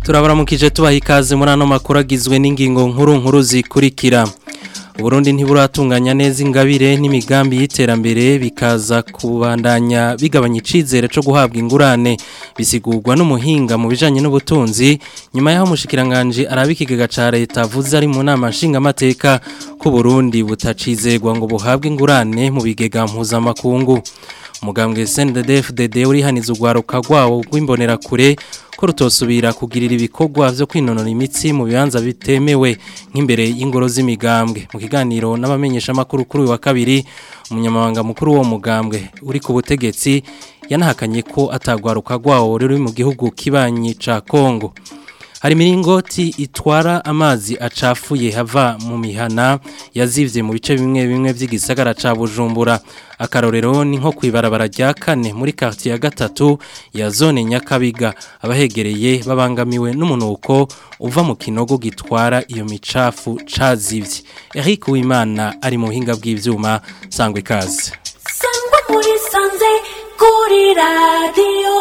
turabaramukije tubaha ikaze muri ano makuru agizwe n'ingingo nkuru nkuru zikurikira Burundi ntiburatunganya neza ingabire n'imigambi y'iterambere bikaza kubandanya bigabanya icizere cyo guhabwa ingurane bisigurwa n'umuhinga mu bijanye n'ubutunzi nyuma y'aho mushikiranganje arabikigega ca leta avuze ari mu nama nshingamateka ko Burundi butacizerwa ngo buhabwe ingurane mu bigega mpuzamakungu umugambwe CNDD-FDD urihaniza urwaruka rwawo rw'imbonera kure ko rutosubira kugirira ibikorwa vyo kwinonora imitsi mu bibanza bitemewe nk'imbere y'ingoro z'imigambwe mu kiganiro n'abamenyesha makuru kuri wa kabiri umunyamabanga mukuru wo mugambwe uri ku butegetsi yanahakanye ko atagwaruka rwawo ruri mu gihugu kibanyi ca Kongo hari miringoti itwara amazi acafuye hava mu mihana yazivye mu bice bimwe bimwe by'igisagara ca Bujumbura akarorero ni nko kwibarabara rya kane muri quartier ya gatatu ya zone Nyakabiga abahegereye babangamiwe n'umunuko uva mu kinogo gitwara iyo micafu cazivye Eric Uwimana ari mu buhinga bw'ivyuma sangwe kaze sangwa muri sanze kuri radio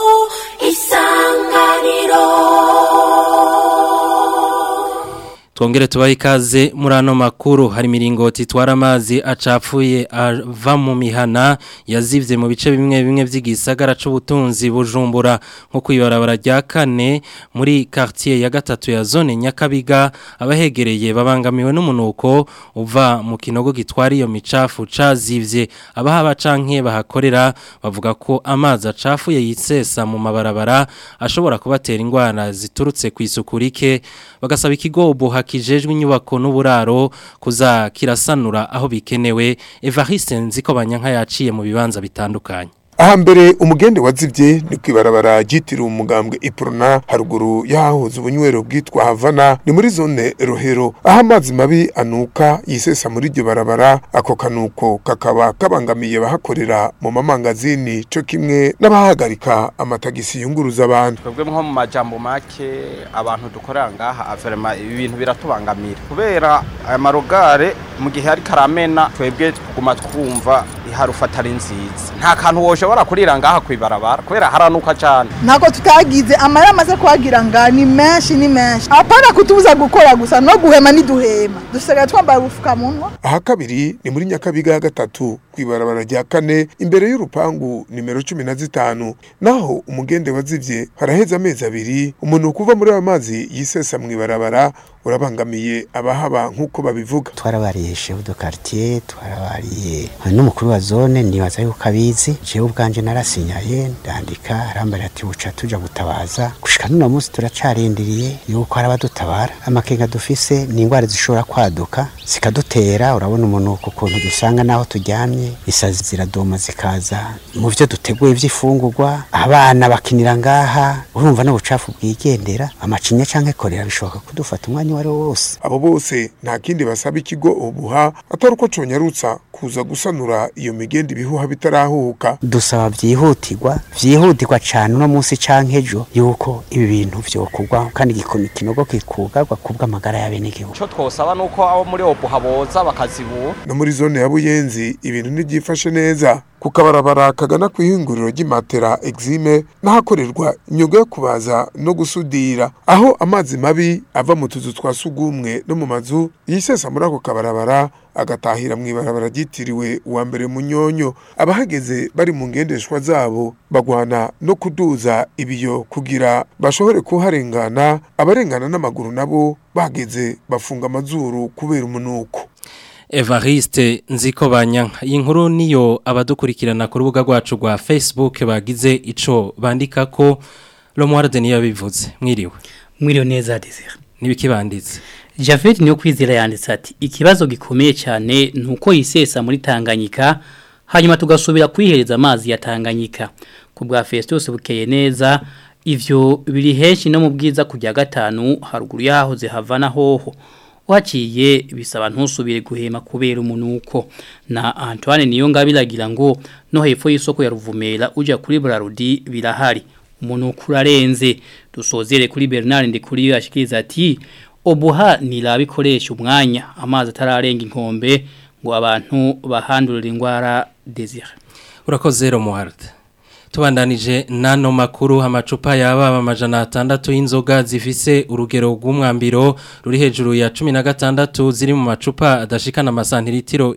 isanganiro Twongere tubahe ikaze muri ano makuru hari miringoti itwara amazi acapfuye ava mu mihana yazivye mu bice bimwe bimwe vy'igisagara c'ubutunzi bujumbura nko kwibarabara rya kane muri quartier ya gatatu ya zone Nyakabiga abahegereye babangamiwe n'umunuko uva mu kinogo gitwara iyo micafu cazivye abahaba canke bahakorera bavuga ko amazi acafuye yitsesa mu mabarabara ashobora kubatera ingwara ziturutse kwisukurike bagasaba ikigo buha kijejwe inyubako n'uburaro kuza kirasanura aho bikenewe Evariste nziko banyanka yaciye mu bibanza bitandukanye aha mbere umugende wazibye ni kwibarabara ryitiriwe umugambwe iprona haruguru yahahoze ubunywero bwitwa havana ni muri zone rohero aho amazi mabi anuka yisesa muri iryo barabara ako kanuko kakaba kabangamiye abahakorera mu mamangazini co kimwe n'abahagarika amatagisi yunguruza abantu twebwe nko mu majambo make abantu dukorera ngaha averema ibi bintu biratubangamira kubera aya marogare mu gihe ari karamena twebwe tuguma twumva iharufata ari nziza nta kantu woshobora kurira ngaha kwibarabara kubera haranuka cyane ntabwo tutagize amarira amaze kuhagira nga ni menshi ni menshi apana kutubuza gukora gusa no guhema ntiduhema dusigaye twambaye ubupfukamunwa aha kabiri ni muri nyakabiga ya gatatu kwibarabara rya kane imbere y'urupangu nimero cumi na zitanu naho umugende wazivye haraheze amezi abiri umuntu kuva muri ayo mazi yisesa mu ibarabara urabangamiye abahaba nk'uko babivuga twarabariye shefu do quartier twarabariye n'umukuru wa zone nibaza yuko abizi jewe ubwanje narasinyaye ndandika arambarira ati buca tuja gutabaza gushika n'uno munsi turacarindiriye yuko hari abadutabara amakenga dufise ni ingwara zishobora kwaduka zikadutera urabona umunuko ukuntu dusanga naho turyamye isazi ziradoma zikaza mu vyo duteguye vy'ifungurwa abana bakinira ngaha urumva n'ubucafu bwigendera amacinya canke korera bishoboka kudufata umwanya uwo ari wo wose abo bose nta kindi basaba ikigo ubuha atari uko conyarutsa kuza gusanura iyo migende ibihuha bitarahuka dusaba vyihutirwa vyihutirwa cane uno munsi canke ejo yuko ibi bintu vyokurwa kandi igikoni ikinogo kikugarwa kubw'amagara y'abenegihugu icyo twosaba ni uko abo muri obuha boza bakazibura no muri zone ya buyenzi ibintu ntibyifashe neza ku kabarabara kagana ku ihinguriro ry'imatera exime n'ahakorerwa imyuga yo kubaza no gusudira aho amazi mabi ava mu tuzu twa sugumwe no mu mazu yisesa muri ako kabarabara agatahira mu ibarabara ryitiriwe uwa mbere munyonyo abahageze bari mu ngendeshwa zabo bagwana no kuduza ibiyo kugira bashobore kuharengana abarengana n'amaguru nabo bageze bafunga amazuru kubera umunuko Evariste nziko banyanka iyi nkuru niyo abadukurikirana ku rubuga rwacu rwa Facebook bagize ico bandika ko Romualde niyo yabivuze mwiriwe mwiriwe neza Desire nibikibanditse Javed niyo kwizera yanditse ati ikibazo gikomeye cyane nuko yisesa muri Tanganyika hanyuma tugasubira kwihereza amazi ya Tanganyika ku bwa Festus bukeye neza ivyo biri henshi no mu bwiza kujya gatanu haruguru yahoze havana hoho waciye bisaba ntusubire guhema kubera umunuko na Antoine niyo ngabiragira ngo no hepfo y'isoko ya Ruvumera uja kuri Brarudi birahari umunuko urarenze dusozere kuri Bernard ndi kuri yashikiriza ati obuha nirabikoresha umwanya amazi atararenga inkombe ngo abantu bahandurira indwara desire urakoze Romualde Tubandanije nano makuru amacupa yaba amajana atandatu y'inzoga zifise urugero rw'umwambiro ruri hejuru ya 16 ziri mu macupa adashikana amasantiritiro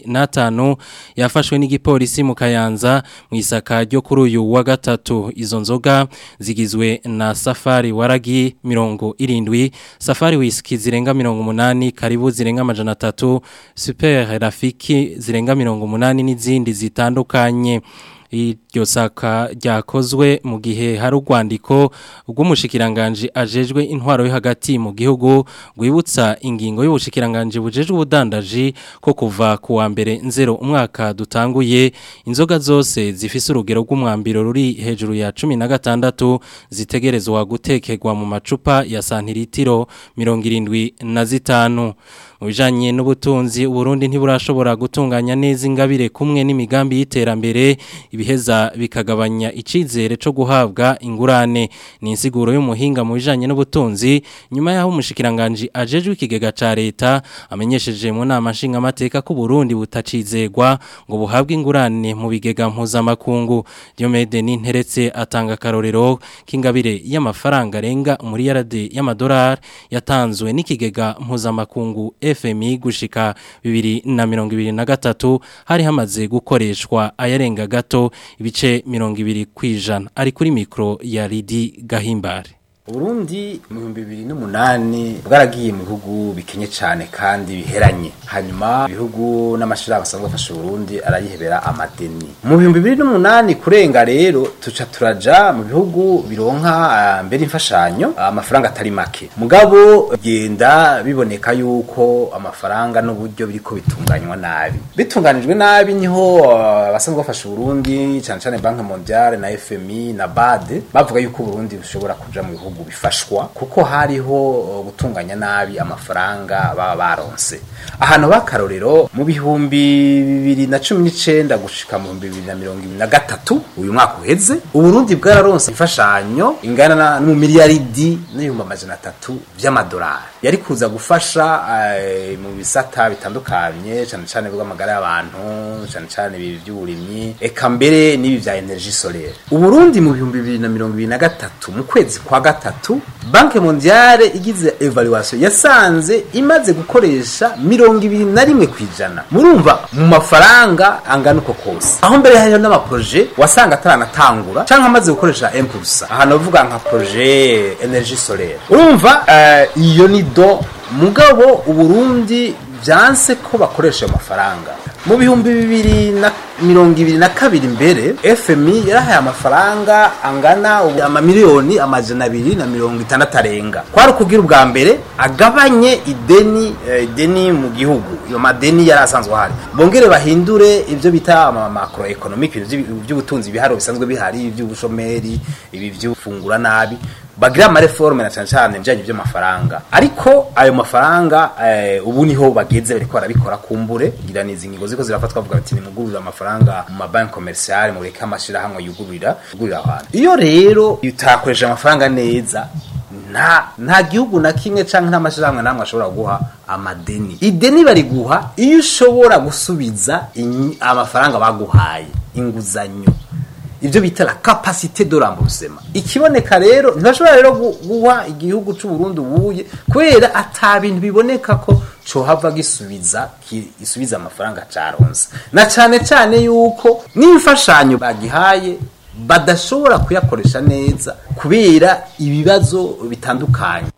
75 yafashwe n'igipolisi mu Kayanza mu isaka ryo kuri uyu wa gatatu izo nzoga zigizwe na Safari waragi mirongo irindwi Safari whisky zirenga mirongo munani karibu zirenga amajana atatu Super Rafiki zirenga mirongo munani n'izindi zitandukanye iryo saka ryakozwe mu gihe hari urwandiko rw'umushikiranganje ajejwe intwaro yo hagati mu gihugu rwibutsa ingingo y'ubushikiranganje bujejwe ubudandaji ko kuva ku wa mbere nzero umwaka dutanguye inzoga zose zifise urugero rw'umwambiro ruri hejuru ya cumi na gatandatu zitegerezwa gutekerwa mu macupa ya santiritiro mirongo irindwi na zitanu mu bijanye n'ubutunzi uburundi ntiburashobora gutunganya neza ingabire kumwe n'imigambi y'iterambere ibiheza bikagabanya icizere co guhabwa ingurane ni insiguro y'umuhinga mu bijanye n'ubutunzi nyuma yaho umushikiranganje ajejwe ikigega ca leta amenyesheje mu nama nshinga amateka ko Burundi butacizegwa ngo buhabwe ingurane mu bigega mpuzamakungu Diomede Ninteretse atanga karorero k'ingabire y'amafaranga arenga muri yarade y'amadolari yatanzwe n'ikigega mpuzamakungu FMI gushika bibiri na mirongo ibiri na gatatu hari hamaze gukoreshwa ayarenga gato ibice mirongo ibiri kwijana ari kuri mikro ya Lidi Gahimbare Burundi mu bihumbi bibiri n'umunani bwaragiye mu bihugu bikenye cyane kandi biheranye hanyuma ibihugu n'amashirahamwe asanzwe afasha Burundi arayihebera amadeni mu bihumbi bibiri n'umunani kurenga rero tuca turaja mu bihugu bironka uh, mbere imfashanyo amafaranga atari make mugabo genda biboneka yuko amafaranga n'uburyo biriko bitunganywa nabi bitunganijwe nabi niho abasanzwe uh, bafasha Burundi cyane cyane Banque Mondiale na FMI na BAD bavuga yuko Burundi bushobora kuja mu bihugu bifashwa kuko hariho gutunganya nabi amafaranga baba baronse ahantu bakarorero mu bihumbi bibiri na cumi n'icenda gushika mu bihumbi bibiri na mirongo ibiri na gatatu uyu mwaka uheze uburundi bwararonse imfashanyo ingana mu miliyaridi n'ibihumbi amajana atatu vy'amadolari yari kuza gufasha uh, mu bisata bitandukanye cane cane bw'amagara y'abantu cane cane ibi vy'uburimyi eka mbere n'ibi vya energie solaire uburundi mu bihumbi bibiri na mirongo ibiri na gatatu mu kwezi kwa gatatu banke mondiale igize evaluation yasanze imaze gukoresha mirongo ibiri na rimwe kwijana murumva mu mafaranga angana uko kose aho mbere hariho n'amaproje wasanga ataranatangura canke amaze gukoresha impulsa ahantu bavuga nka projet energie solaire urumva uh, iyo ni do mugabo uburundi vyanse ko bakoresha ayo mafaranga mu bihumbi bibiri na mirongo ibiri na kabiri mbere fmi yarahaye amafaranga angana amamiliyoni amajana abiri na mirongo itandatu arenga kwari ukubwira ubwa mbere agabanye ideni eh, ideni mu gihugu iyo madeni yari asanzwe ahari bongere bahindure ibyo bita macro economic by'ubutunzi bihari bisanzwe bihari iby'ubushomeri ibi by'ufungura nabi bagira amareforme na cyane cyane bijanye by'amafaranga ariko ayo mafaranga eh, ubu niho bageze bariko barabikora kumbure ngira nizi ngingo ziko zirafatwa bavuga bati nimugurura amafaranga mu mabanki commercial mu reka amashira hamwe yugurira yugurira abantu iyo rero utakoresha amafaranga neza nta nta gihugu na kimwe canke nta mashirahamwe namwe ashobora guha amadeni ideni bari guha iyo ushobora gusubiza amafaranga baguhaye inguzanyo ibyo bita la capacité de remboursement ikiboneka rero ntibashobora rero guha igihugu cy'u Burundi ubuye kubera ata bintu biboneka ko cohava gisubiza gisubiza amafaranga caronse na cane cane yuko n'imfashanyo bagihaye badashobora kuyakoresha neza kubera ibibazo bitandukanye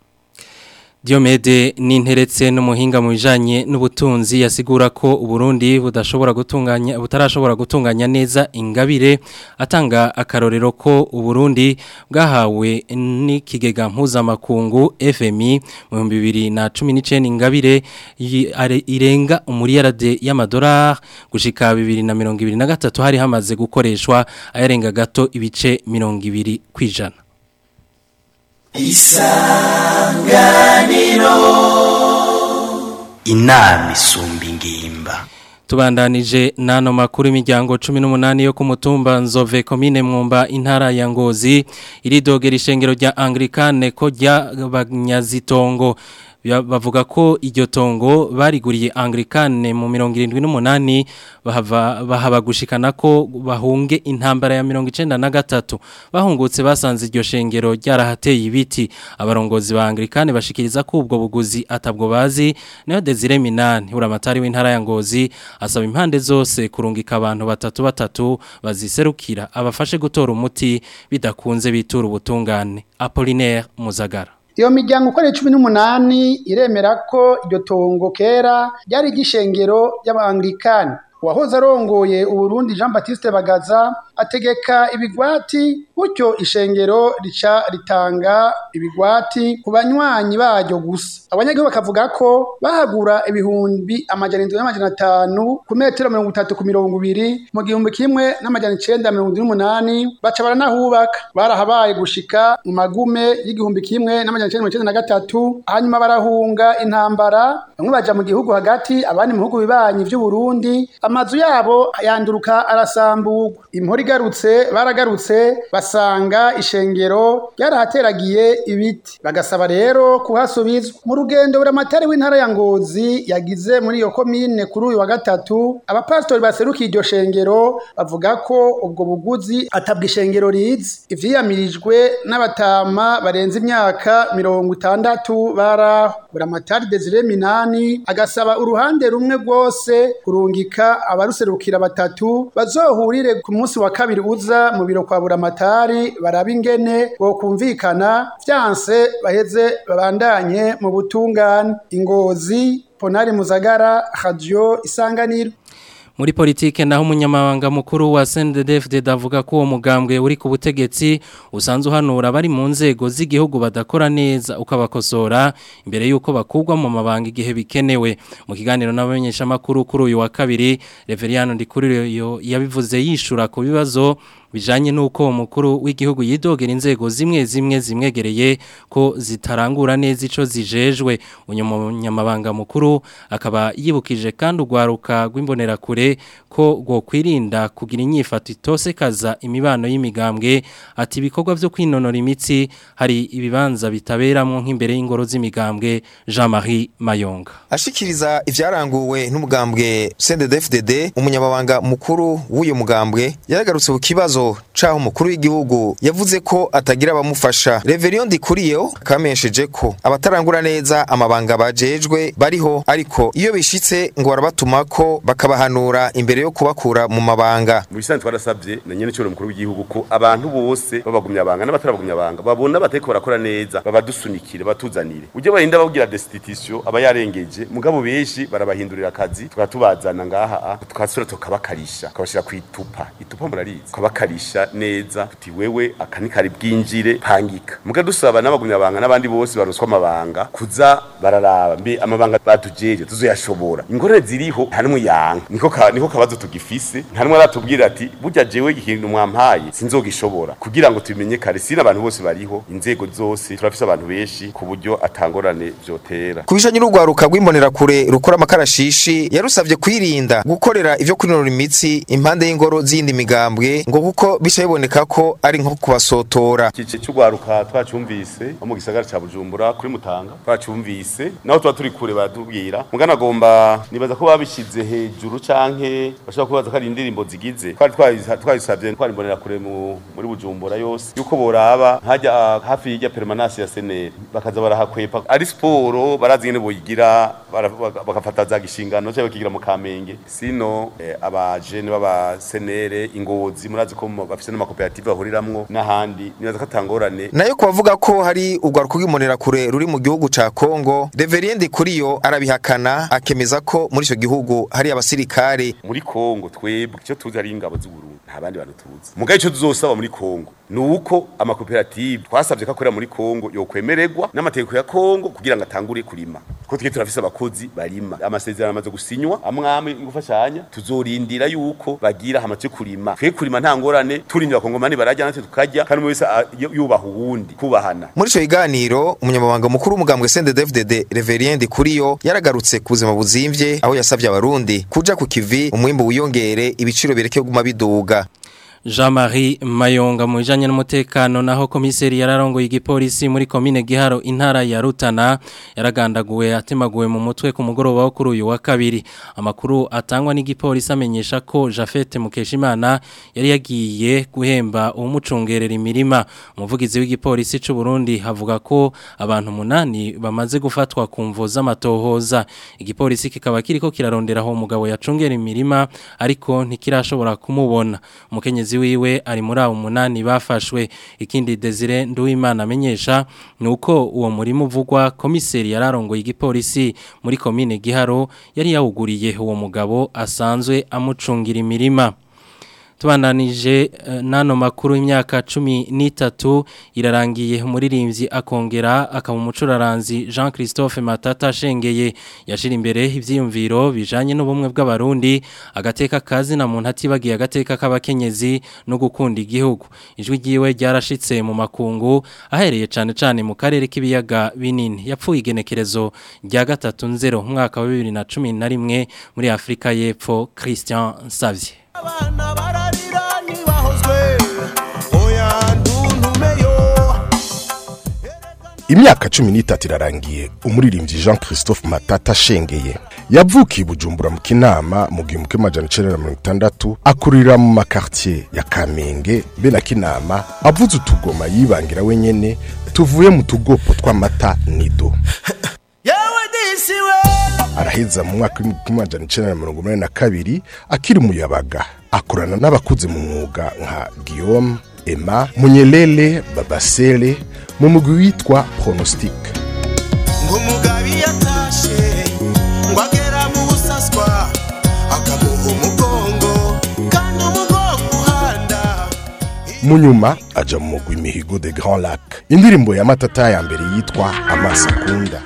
Diomede ninteretse n'umuhinga mu bijanye n'ubutunzi yasigura ko Uburundi budashobora gutunganya butarashobora gutunganya neza ingabire atanga akarorero ko Uburundi bwahawe n'ikigega mpuzamakungu FMI mu 2019 ingabire irenga umuriyarade y'amadolari gushika 2023 hari hamaze gukoreshwa ayarenga gato ibice 200 kwijana isanganiro inama isumba ingimba Tubandanije nano makuru imiryango 18 yo ku mutumba Nzove commune Mwumba intara ya Ngozi iridogera ishengero rya Anglikane ko rya banyazitongo Ya- bavuga ko iryo tongo bariguriye Anglikane mu 78 bahava bahaba gushikana ko bahunge intambara ya 93 bahungutse basanze iryo shengero ryarahateye ibiti abarongozi ba Anglikane bashikiriza ko ubwo buguzi atabwo bazi nayo Desire Minani uramatari w'intara ya Ngozi asaba impande zose kurungika abantu batatu batatu baziserukira abafashe gutora umuti bidakunze bitura ubutungane Apollinaire Muzagara Iyo miryango uko ari cumi n'umunani iremera ko iryo tongo kera ryari igishengero ry'abanglikani uwahoze arongoye uburundi jean batiste bagaza ategeka ibigwati gutyo ishengero rica ritanga ibigwati ku banywanyi baryo gusa abanyagihugu bakavuga ko bahagura ibihumbi amajana indwi n'amajana atanu ku metero mirongo itatu ku mirongo ibiri mu gihumbi kimwe n'amajana icenda mirongo indwi n'umunani baca baranahubaka barahabaye gushika mu magume y'igihumbi kimwe n'amajana icenda mirongo icenda na gatatu hanyuma barahunga intambara bamwe baja mu gihugu hagati abandi mu bihugu bibanyi vy'uburundi amazu yabo yanduruka arasamburwa impora igarutse baragarutse basanga ishengero ryarahateragiye ibiti bagasaba rero kuhasubizwa mu rugendo buramatari w'intara ya ngozi yagize muri iyo komine kuri uyu wa gatatu abapasitori baserukiye iryo shengero bavuga ko ubwo buguzi atabwa ishengero rizi ivyiyamirijwe n'abatama barenze imyaka mirongo itandatu baraho buramatari desire minani agasaba uruhande rumwe rwose kurungika abaruserukira batatu bazohurire ku munsi wa kabiri uza mu biro kwa buramatari baraba ingene bokumvikana vyanse baheze babandanye mu butungane ingozi ponari muzagara radio isanganiro Muri politike naho umunyamabanga mukuru wa CNDD-FDD avuga ko uwo mugambwe uri ku butegetsi usanzwe uhanura bari mu nzego z'igihugu badakora neza ukabakosora imbere yuko bakugwa mu mabanga igihe bikenewe mu kiganiro n'abamenyesha makuru kuri uyu wa kabiri Reveriano Ndikuriyo yabivuze yishura ku bibazo bijanye nuko umukuru w'igihugu yidogera inzego zimwe zimwe zimwegereye ko zitarangura neza ico zijejwe umunyamabanga mukuru akaba yibukije kandi ugwaruka rw'imbonerakure ko gwo kwirinda kugira inyifato itose kaza imibano y'imigambwe ati ibikorwa byo kwinonora imitsi hari ibibanza bitaberamo nk'imbere y'ingoro z'imigambwe Jean-Marie Mayonga ashikiriza ivyaranguwe n'umugambwe CNDD-FDD umunyamabanga mukuru w'uyo mugambwe yaragarutse ku kibazo caho umukuru w'igihugu yavuze ko atagira abamufasha Reverion Ndikuriyo kamenyesheje ko abatarangura neza amabanga bajejwe bariho ariko iyo bishitse ngo barabatuma ko bakabahanura imbere yo kubakura mu mabanga mu bisanzwe twarasabye na nyene cyo mukuru w'igihugu ko abantu bose babagumya abanga n'abatarabagumya abanga babona batariko barakora neza babadusunikire batuzanire uje barinda babwira destitution aba yarengeje mugabo benshi barabahindurira akazi tukatubazana ngaha tukasura tukabakarisha tukabashira ku itupa itupa murarizi tukabakarisha neza tuti wewe akani kari bwinjire pangika muga dusaba n'abagumya abanga n'abandi bose baroswa amabanga kuza bararaba mbe amabanga batujeje tuzoyashobora ingorane ziriho nta n'umwe yanga niko ka, niko kabazo tugifise nta n'umwe aratubwira ati burya jewe ikintu mwampaye sinzogishobora kugira ngo tubimenye kare sina abantu bose bariho inzego zose turafise abantu benshi ku buryo atangorane vyotera kubishanye n'urwaruka rw'imbonerakure rukora amakarashishi yarusavye kwirinda gukorera ivyo kwinonora imitsi impande y'ingoro z'iyindi migambwe ngo kuko bica biboneka ko ari nko kubasotora ikice cy'urwaruka twacumvise mu gisagara ca Bujumbura kuri Mutanga twacumvise naho tuba turi kure baratubwira mugana agomba nibaza ko babishize hejuru canke bashobora kubaza ko ari indirimbo zigize twari twayisabye twari mbonera kure mu muri Bujumbura yose yuko boraba hajya hafi y'ijya permanence ya seneri bakaza barahakwepa ari sport barazi ngene boyigira bagafata za gishingano cyangwa bakigira mu kamenge sino eh, abajene baba senere ingozi murazi ko bafise n'amakoperative bahuriramwo n'ahandi nibaza ko atangorane nayo kubavuga ko hari urwaruka rw'imbonerakure ruri mu gihugu ca Kongo Reverend Kuriyo arabihakana akemeza ko muri ico gihugu hari abasirikare muri Kongo twebwe icyo tuzi ari ingabo z'u Burundi nta bandi bantu tuzi mugaye ico tuzosaba muri Kongo nuko amakoperative twasabye ko akorera muri Kongo yokwemererwa n'amategeko ya Kongo kugira ngo atangure kurima ko twe turafise abakozi barima amasezerano amaze gusinywa amwame gufashanya tuzorindira yuko bagira hamaze kurima twe kurima nta ngorane turindira kongomani barajya natwe tukarya kandi umwe wese yubaha uwundi kubahana muri ico kiganiro umunyamabanga mukuru w'umugambwe CNDD-FDD Reverend Kuriyo yaragarutse ku buzima buzimvye aho yasavye abarundi kuja ku kivi umwimbo wiyongere ibiciro bireke kuguma biduga Jean-Marie Mayonga mu bijanye n'umutekano naho komiseri yararongoye igipolisi muri komine Giharo intara ya Rutana yaragandaguwe atemaguwe mu mutwe ku mugoroba wo kuri uyu wa kabiri amakuru atangwa n'igipolisi amenyesha ko Jafet Mukeshimana yari yagiye guhemba umucungerera imirima umuvugizi w'igipolisi c'u Burundi havuga ko abantu munani bamaze gufatwa ku mvo z'amatohoza igipolisi kikaba kiriko kirarondera aho umugabo yacungera imirima ariko ntikirashobora kumubona umukenyezi wiwe ari muri abo munani bafashwe ikindi Desire Nduwimana amenyesha nuko uwo murimo uvugwa komiseri yararongoye igipolisi muri komine Giharo yari yawuguriye uwo mugabo asanzwe amucungira imirima tubandanije uh, nano makuru imyaka cumi n'itatu irarangiye umuririmbyi akongera akaba umucuraranzi Jean Christophe Matata ashengeye yashira imbere ivyiyumviro bijanye n'ubumwe bw'abarundi agateka kazi na muntu atibagiye agateka k'abakenyezi no gukunda igihugu ijwi ryiwe ryarashitse mu makungu ahereye cane cane mu karere k'ibiyaga binini yapfuye igenekerezo rya gatatu nzero umwaka wa 2011 muri Afrika y'Epfo Christian Savye abana bararira ntibahozwe oya ntuntumeyo imyaka cumi n'itatu irarangiye umuririmbyi jean christophe matata ashengeye yavukiye bujumbura mu kinama mu gihumbi kimwe amajana icenda na mirongo itandatu akurira mu makartier ya kamenge be na kinama avuze utugoma yibangira wenyene tuvuye mu tugopo tw'amata nido yewe disiwe araheza mu mwaka w'ibihumbi kimwe amajana icenda na mirongo umunani na kabiri akiri umuyabaga akorana n'abakuze mu mwuga nka guillaume emma munyelele babasele mu mugwi witwa pronostic ngo umugabo iyo atashe ngo agera mu busaswa akamuha umugongo kandi umugongo uhanda mu nyuma aja mu mugwi mihigo de grand lac indirimbo ya matata ya mbere yitwa amaso akunda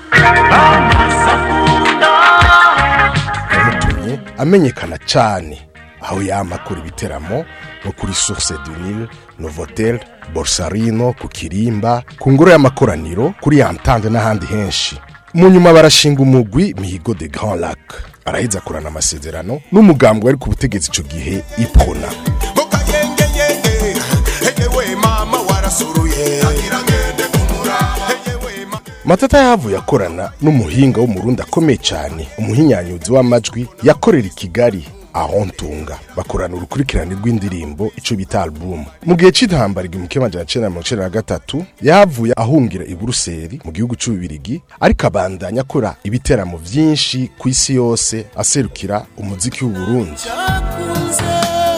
yamutumye amenyekana cane aho yama akora ibiteramo nko kuri source du nil novotel borsarino ku kirimba ku ngoro y'amakoraniro kuri yantande n'ahandi henshi mu nyuma barashinga umugwi mihigo de grand lac araheza akorana amasezerano n'umugambwe wari ku butegetsi ico gihe iprona ngo kayengeyenge heyewe mama warasuruye agira ngende kumura heyewe mama matata yahavuye akorana n'umuhinga w'umurundi akomeye cyane umuhinyanyuzi w'amajwi yakorera i kigali aho ntunga bakorana urukurikirane rw'indirimbo ico bita album mu gihe c'intambara igihumbi kimwe amajana icenda na mirongo icenda na gatatu yahavuye ahungira i buruseli mu gihugu c'ububirigi ariko abandanya akora ibiteramo vyinshi ku isi yose aserukira umuziki w'uburundi cyakunze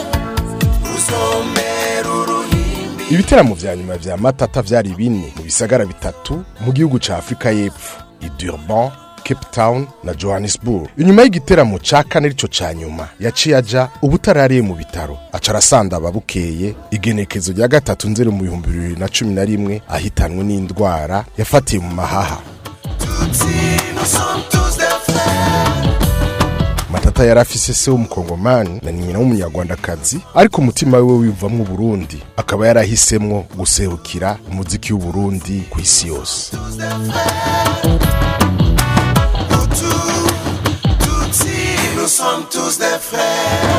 rusomera uruhimbi ibiteramo vya nyuma vya matata vyari bine mu bisagara bitatu mu gihugu ca afurika y'epfo i durban cape town na johannesburg inyuma y'igiteramo ca kane arico ca nyuma yaciye aja ubutarariye mu bitaro aca arasanda ababukeye igenekezo rya gatatu nzero mu bihumbi bibiri na cumi na rimwe ahitanwe n'indwara yafatiye mu mahaha nous sommes tous des frères matata yari afise se w'umukongomani na nyina w'umunyarwandakazi ariko umutima wiwe wivamwo uburundi akaba yarahisemwo guserukira umuziki w'uburundi ku isi yose nous sommes tous des frères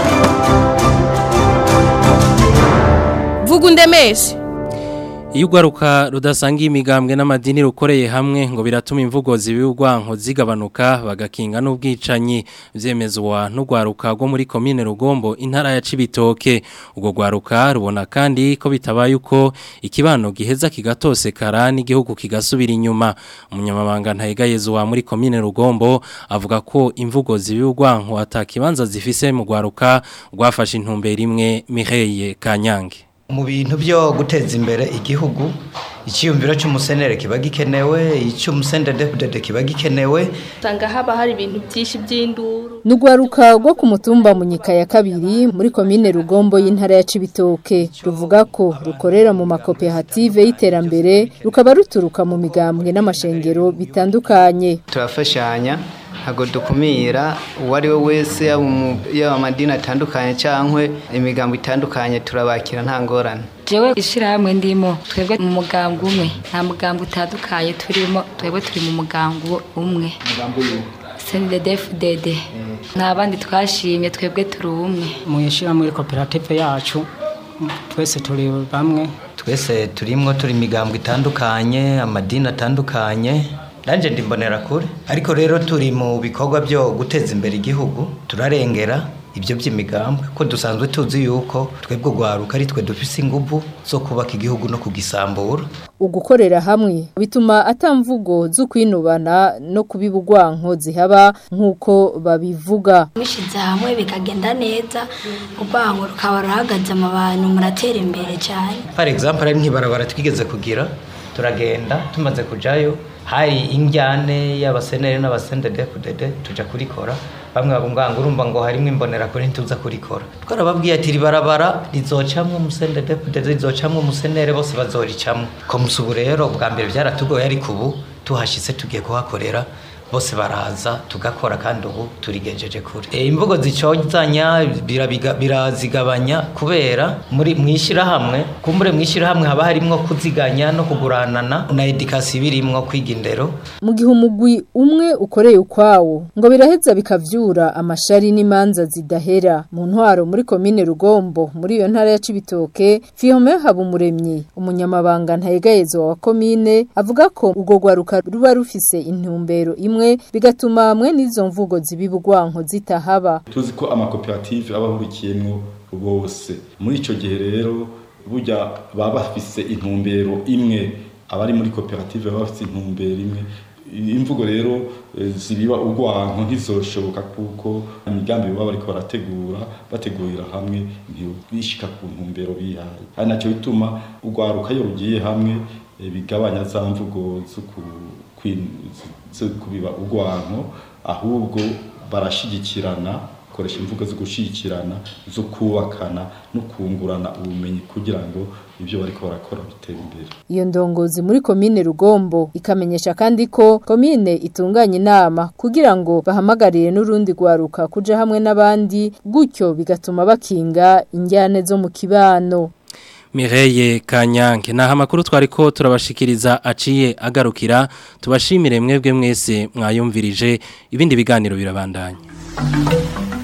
vuga undemeshe iyo urwaruka rudasangiye imigambwe n'amadini rukoreye hamwe ngo biratuma imvugo zibigwanko zigabanuka bagakinga n'ubwicanyi byemezwa n'urwaruka rwo muri komine rugombo intara ya cibitoke ubwo rwaruka rubona kandi ko bitabaye uko ikibano giheza kigatosekara n'igihugu kigasubira inyuma umunyamabanga ntayigayezo muri komine rugombo avuga ko imvugo zibigwanko atakibanza zifise mu rwaruka rwafashe intumbero imwe Mireille Kanyange mu bintu byo guteza imbere igihugu icyiyumviro cy'umusenere kiba gikenewe icy'umusendedepudede kiba gikenewe usanga haba hari ibintu byinshi by'induru Nugwaruka rwo ku mutumba munyika ya kabiri muri komine Rugombo y'intara ya Cibitoke ruvuga ko rukorera mu makoperative y'iterambere rukaba ruturuka mu migambwe n'amashengero bitandukanye turafashanya ntabwo dukumira uwo ari we wese yaba amadini atandukanye cyangwa imigambo itandukanye turabakira nta ngorane jewe ishyirahamwe ndimo twebwe mu mugambi umwe nta mugambi utandukanye turimo twebwe turi mu mugambi umwe senidedefudede nta bandi twashimye twebwe turi umwe mu ishyirahamwe koperative yacu twese turi bamwe twese turimwo turi imigambwe itandukanye amadini atandukanye nanjye ndimbonera kure ariko rero turi mu bikorwa byo guteza imbere igihugu turarengera ibyo by'imigambwe ko dusanzwe tuzi yuko twebwe urwaruka ari twe dufise inguvu zo kubaka igihugu no kugisambura ugukorera hamwe bituma atamvugo zo kwinubana no kubibugwanko zihaba nk'uko babivuga mushize hamwe bikagenda neza urwango rukaba ruhagaze mu bantu muratera imbere cyane par exemple ari nk'ibarabara twigeze kugira turagenda tumaze kujayo hari injyane y'abasenere n'abasendedefudede tuja kurikora bamwe babunganga urumva ngo harimo imbonera kuri ntituza kurikora twarababwiye ati ribarabara rizocamwo umusendedefudede rizocamwo umusenere bose bazoricamwo ko musubu rero bwa mbere byaratugoye ariko ubu tuhashitse tugiye kuhakorera bose baraza tugakora kandi ubu turigejeje kure e, imvugo zicozanya birabiga- birazigabanya kubera muri mwishirahamwe kumbure mwishirahamwe haba harimwo kuziganya no kuguranana na edikasi birimwo kwiga indero mu gihe umugwi umwe ukoreye ukwawo ngo biraheza bikavyura amashari n'imanza zidahera mu ntwaro muri komine rugombo muri iyo ntara ya cibitoke fihome habumuremyi umunyamabanga ntayegayezo wa komine avuga ko urwo rwaruka ruba rufise intumbero imwe bigatuma hamwe n'izo mvugo zibibugwanko zitahaba tuzi ko amakoperative aba ahurikiyemo bose muri icyo gihe rero burya baba bafise intumbero imwe abari muri koperative baba bafise intumbero imwe imvugo rero eh, zibiba urwanko ntizoshoboka kuko imigambi baba bariko barategura bategurira hamwe ntibishika ku ntumbero bihaye ari nacyo bituma urwaruka iyo rugiye hamwe eh, bigabanya za mvugo zo ku- kwin- zo kubiba urwanko ahubwo barashigikirana koresha imvugo zo gushigikirana zo kubakana no kungurana ubumenyi kugira ngo ibyo bariko barakora bitere imbere Iyo ndongozi muri komine Rugombo ikamenyesha kandi ko komine itunganya inama kugira ngo bahamagarire n'urundi rwaruka kuja hamwe n'abandi gutyo bigatuma bakinga injyane zo mu kibano. Mireye Kanyange naha amakuru twari ko turabashikiriza aciye agarukira tubashimire mwebwe mwese mwayumvirije ibindi biganiro birabandanya